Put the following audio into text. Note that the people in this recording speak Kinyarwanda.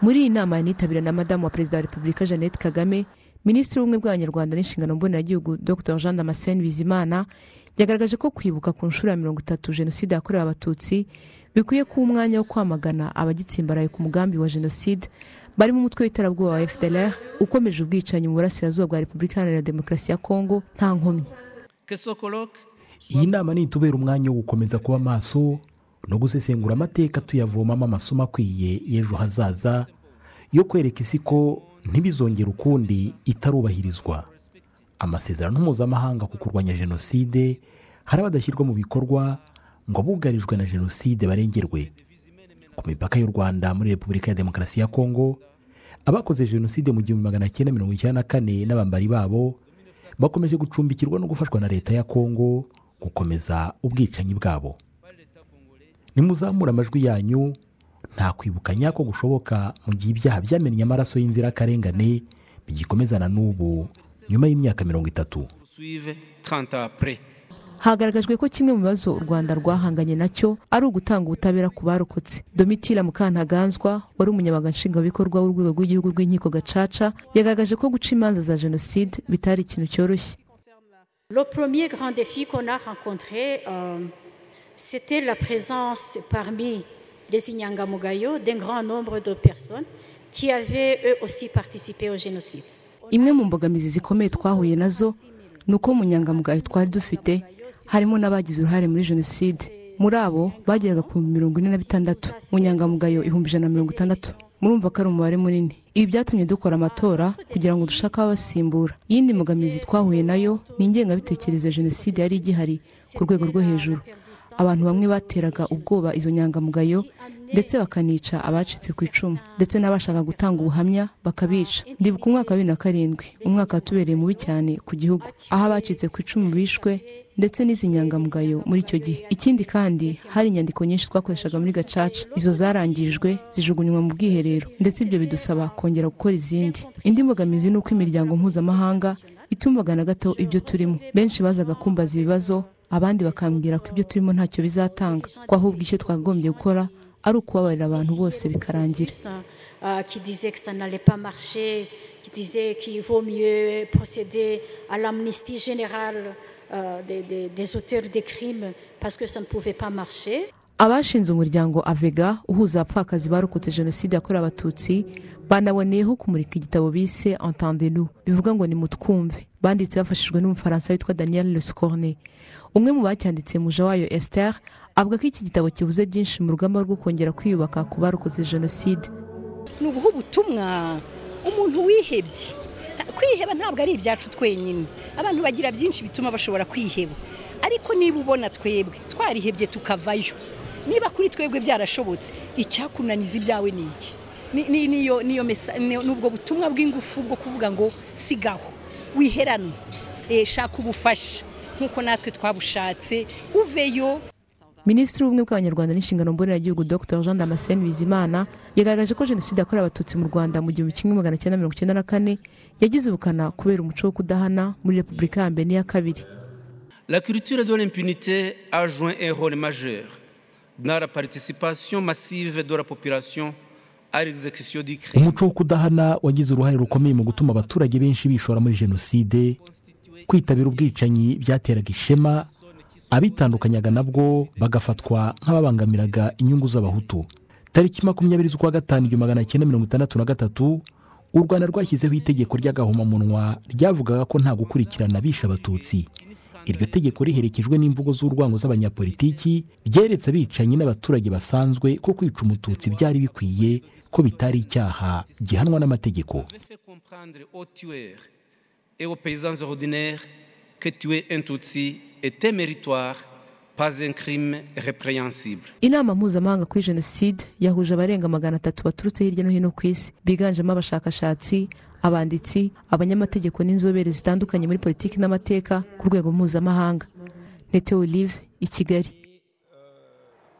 muri iyi nama yanitabiriwe na madamu wa perezida wa repubulika jeannette kagame minisitiri w'ubumwe bw'abanyarwanda n'inshingano mboneragihugu dr jean damascene bizimana yagaragaje ko kwibuka ku nshuro ya mirongo itatu jenoside yakorewe abatutsi bikwiye kuba umwanya wo kwamagana abagitsimbaraye ku mugambi wa jenoside barimo umutwe w'iterabwoba wa fdlr ukomeje ubwicanyi mu burasirazuba bwa repubulika iharanira demokarasi ya kongo nta nkomyi iyi nama nitubera umwanya wo gukomeza kuba maso no gusesengura amateka tuyavomamo amasomo akwiye y'ejo hazaza yo kwereka isi ko ntibizongere ukundi itarubahirizwa amasezerano mpuzamahanga ku kurwanya jenoside hari abadashyirwa mu bikorwa ngo abugarijwe na jenoside barengerwe ku mipaka y'u rwanda muri repubulika ya demokarasi ya kongo abakoze jenoside mu gihumbi magana cyenda mirongo icyenda na kane n'abambari babo bakomeje gucumbikirwa no gufashwa na leta ya kongo gukomeza ubwicanyi bwabo nimuzamure amajwi yanyu nta kwibuka nyako gushoboka mu gihe ibyaha byamennye amaraso y'inzirakarengane bigikomezana n'ubu nyuma y'imyaka mirongo itatu hagaragajwe ko kimwe mu bibazo u rwanda rwahanganye nacyo ari ugutanga ubutabera ku barokotse domitira mukantaganzwa wari umunyamabanga nshingwabikorwa w'urwego rw'igihugu rw'inkiko gacaca yagaragaje ko guca imanza za jenoside bitari ikintu cyoroshye Le premier grand défi qu'on a rencontré, euh, c'était la présence parmi les Inyangamugayo d'un grand nombre de personnes qui avaient eux aussi participé au génocide. imwe mu mbogamizi zikomeye twahuye nazo ni uko mu nyangamugayo twari dufite harimo n'abagize uruhare muri jenoside muri abo bageraga ku bihumbi mirongo ine na bitandatu mu nyangamugayo ibihumbi ijana na mirongo itandatu murumva ko ari umubare munini ibi byatumye dukora amatora kugira ngo dushake ababasimbura iyindi mbogamizi twahuye nayo ni ingengabitekerezo ya jenoside yari igihari ku rwego rwo hejuru abantu bamwe bateraga ubwoba izo nyangamugayo ndetse bakanica abacitse ku icumu ndetse n'abashaka gutanga ubuhamya bakabica ndibuka umwaka wa bibiri na karindwi umwaka watubereye mubi cyane ku gihugu aho abacitse ku icumu bishwe ndetse n'izi nyangamugayo muri icyo gihe ikindi kandi hari inyandiko nyinshi twakoreshaga muri gacaca izo zarangijwe zijugunywa mu bwiherero ndetse ibyo bidusaba kongera gukora izindi indi mbogamizi ni uko imiryango mpuzamahanga itumvagana gato ibyo turimo benshi bazaga kumbaza ibibazo abandi bakambwira ko ibyo turimo ntacyo bizatanga ko ahubwo icyo twakagombye gukora ari ukubabarira abantu bose bikarangira qui disait que ça n'allait pas marcher, qui disait qu'il vaut mieux procéder à l'amnistie générale euh, des, des, des auteurs des crimes parce que ça ne pouvait pas marcher. abashinze umuryango avega uhuza abapfakazi barokotse jenoside yakorewe abatutsi banaboneyeho kumurika igitabo bise entendenu bivuga ngo nimutwumve banditse bafashijwe n'umufaransa witwa daniel lescorne umwe mu bacyanditse muja wayo esther avuga ko iki gitabo kivuze byinshi mu rugamba rwo kongera kwiyubaka ku barokotse jenoside ni ubuhe ubutumwa umuntu wihebye kwiheba ntabwo ari ibyacu twenyine abantu bagira byinshi bituma bashobora kwiheba ariko niba ubona twebwe twarihebye tukavayo niba kuri twebwe byarashobotse icyakunaniza ibyawe ni iki ni ubwo butumwa bw'ingufu bwo kuvuga ngo sigaho wiherane shaka ubufasha nk'uko natwe twabushatse uveyo minisitiri w'ubumwe bw'abanyarwanda n'inshingano mboneragihugu dr jean damascene bizimana yagaragaje ko jenoside yakorewe abatutsi mu rwanda mu gihumbi kimwe magana cyenda mirongo icyenda na kane yagize ubukana kubera umuco wo kudahana muri repubulika ya mbere n'iya kabiri La culture de l'impunité a joué un rôle majeur dans la participation massive de la population à l'exécution du crime. umuco wo kudahana wagize uruhare rukomeye mu gutuma abaturage benshi bishora muri jenoside kwitabira ubwicanyi byateraga ishema abitandukanyaga nabwo bagafatwa nk'ababangamiraga inyungu z'abahutu tariki makumyabiri z'ukwa gatanu igihumbi magana cyenda mirongo itandatu na gatatu u rwanda rwashyizeho itegeko ry'agahomamunwa ryavugaga ko nta gukurikirana bishe abatutsi iryo tegeko riherekejwe n'imvugo z'urwango z'abanyapolitiki ryeretse abicanyi n'abaturage basanzwe ko kwica umututsi byari bikwiye ko bitari icyaha gihanwa n'amategeko que tuer un Tutsi était méritoire, pas un crime répréhensible. inama mpuzamahanga kuri jenoside yahuje abarenga magana atatu baturutse hirya no hino ku isi biganjemo abashakashatsi abanditsi abanyamategeko n'inzobere zitandukanye muri politiki n'amateka ku rwego mpuzamahanga nete olive i kigali